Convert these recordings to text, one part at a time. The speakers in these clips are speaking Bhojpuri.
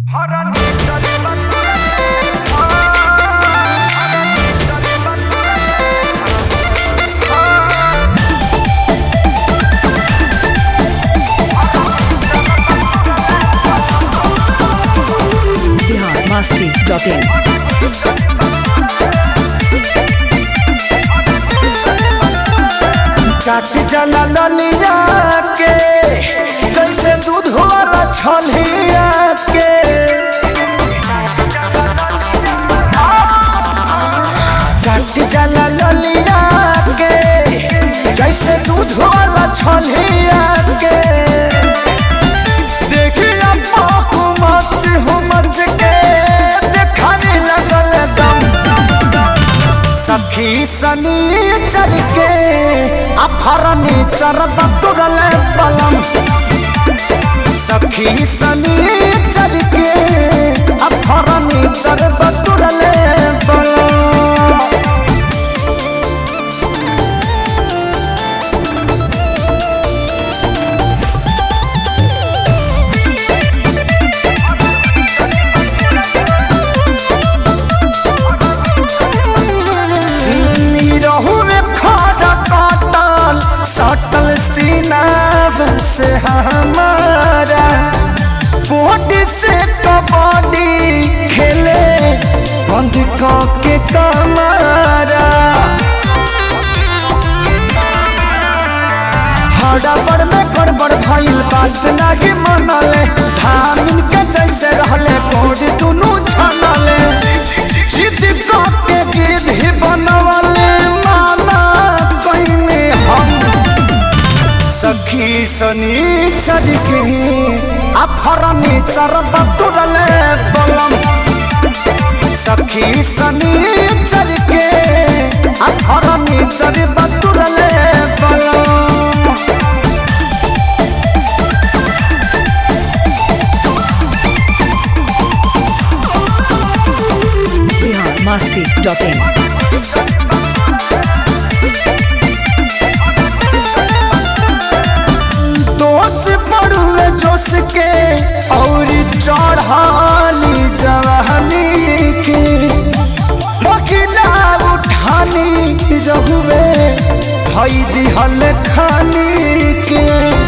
masti.in. चाट जना ललिया के जैसे दूध वाला छलिया के चाट जना ललिया के जैसे दूध वाला छलिया के देखिया पाकू मच हो मच के देखाने लगल दम सखी सनी चल के अफरनी चरब तुरल पलम सखी सनी चल के अफरनी चरब तुरल पलम रहू में खड़ा काटल सटल सीना से हमारा बॉडी से कबड्डी खेले बंद के कमारा हड़बड़ में गड़बड़ भइल बात नाही मनले धामिन के जैसे रहले कोड दुनु छनले जिद के गिद्ध ही बनवले माना कइने हम सखी सनी चल के अफरनी चरब तुरले बलम सखी सनी चल के अफरनी चरब तुरले बलम Bihar masti.in. दोष पड़ुए जोश के और चढ़ानी जवानी के मकिला उठानी रहुए भई दिहल खानी के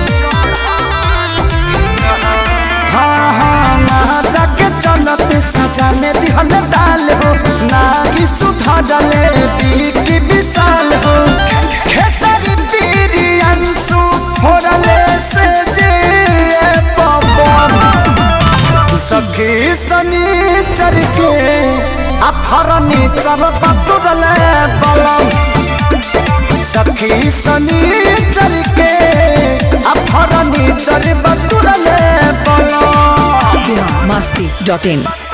हाँ हाँ ना जाके चलत सजा में दिहल डाल हो ना कि सुधा डाले की विशाल हो खेसारी पीरी अंशु फोड़ले से जे पवन सखी सनी चर के अफरनी चर पतुरले बलम सखी सनी चर के अफरनी चर पतुरले बलम Bihar masti.in.